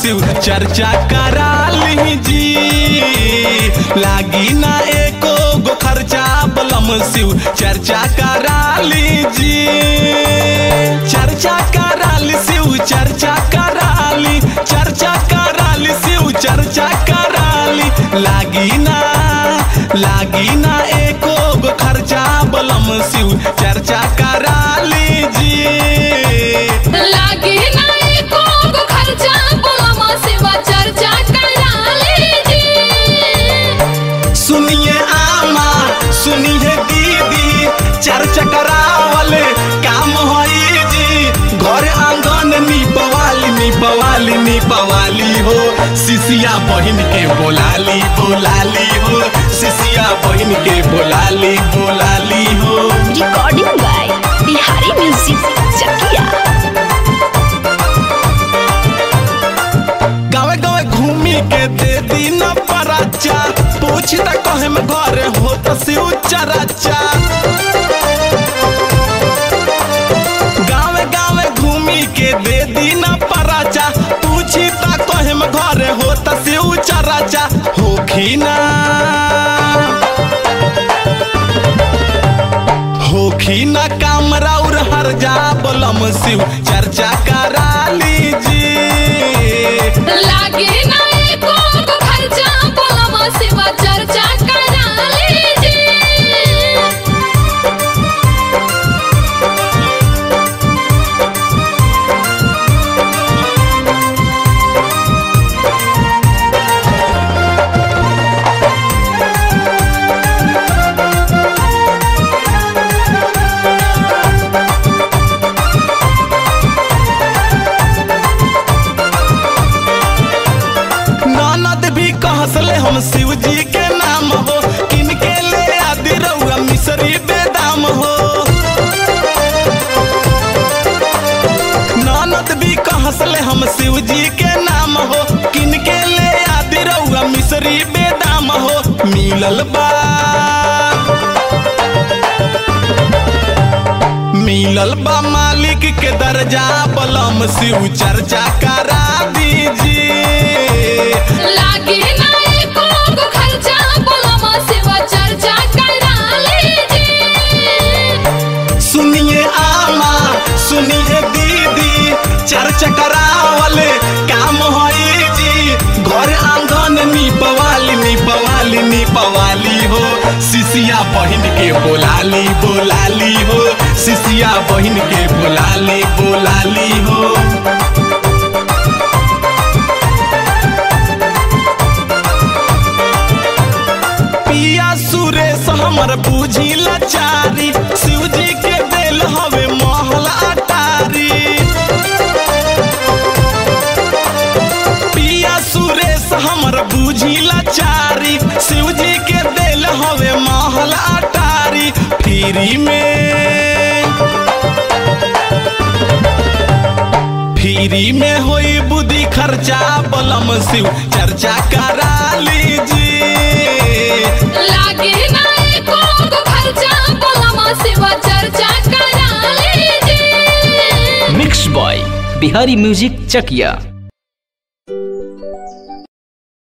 शिव चर्चा करा लीजी लागी ना एको गो खर्चा बलम शिव चर्चा करा लीजी चर्चा कराली शिव चर्चा कराली चर्चा कराली शिव चर्चा कराली लागी ना लागी ना एको गो खर्चा बलम शिव चर्चा कराली जी लागे नाही को खर्चा बोलमा सेवा चर्चा करा लीजी सुनिए आमा सुनिए दीदी चर्चा करावले काम होई जी घर आंगन निपवाली निपवाली निपवाली हो सिसिया बहिन के बोलाली बोलाली हो सिसिया बहिन के बोलाली बोलाली हो recording by Bihari music Chakia गावे गावे घूमी के दे दी न पराचा पूछी त कहे में घर हो त शिव चराचा गावे गावे घूमी के दे दी न पराचा पूछी त कहे में घर हो त शिव चराचा होखी ना होखी न काम राउर हर जा बोलम शिव चर्चा करा लीजी लागे नाही को खर्चा बोलमा सेवा चर्चा करा लीजी ननद भी कहसले हम शिव जी के नाम हो किनके ले आदि रउआ मिसरी बेदाम हो ननद भी कहसले हम शिव जी के नाम हो किनके ले आदि रउआ मिसरी बेदाम हो मिलल बा मिलल बा मालिक के दर्जा बलम शिव चर्चा करा दीजिए लागे नाही को खर्चा बोलमा सेवा चर्चा करा लीजी सुनिए आमा सुनिए दीदी चर्चा करावले काम होई जी घर आंगन निपवाली निपवाली निपवाली हो सिसिया बहिन के बोलाली बोलाली हो सिसिया बहिन के बोलाली बोलाली हो पिया सुरेश हमर बूझी लाचारी शिव जी के दिल हवे महल अटारी पिया सुरेश हमर बूझी लाचारी शिव जी के दिल हवे महल अटारी फ्री में फ्री में होई बुद्धि खर्चा बलम शिव चर्चा करा लीजिए लागे नाही को खर्चा बोलमा सेवा चर्चा करा लीजी mix by Bihari music Chakiya